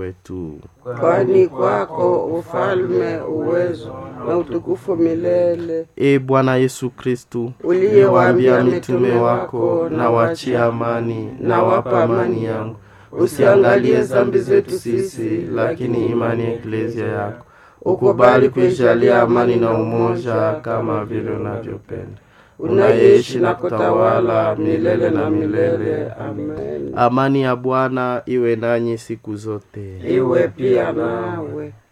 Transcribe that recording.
wetu. kwani kwako ufalme, uwezo na utukufu milele. E Bwana Yesu Kristu, Uliyewaambia mitume wako, na wachia amani, na wapa amani yangu, usiangalie dhambi zetu sisi, lakini imani ya eklezia yako. Ukubali kuijalia amani na umoja, kama vile unavyopenda unaishi na kutawala milele na milele. Amen. Amani ya Bwana iwe nanyi siku zote. Iwe pia nawe.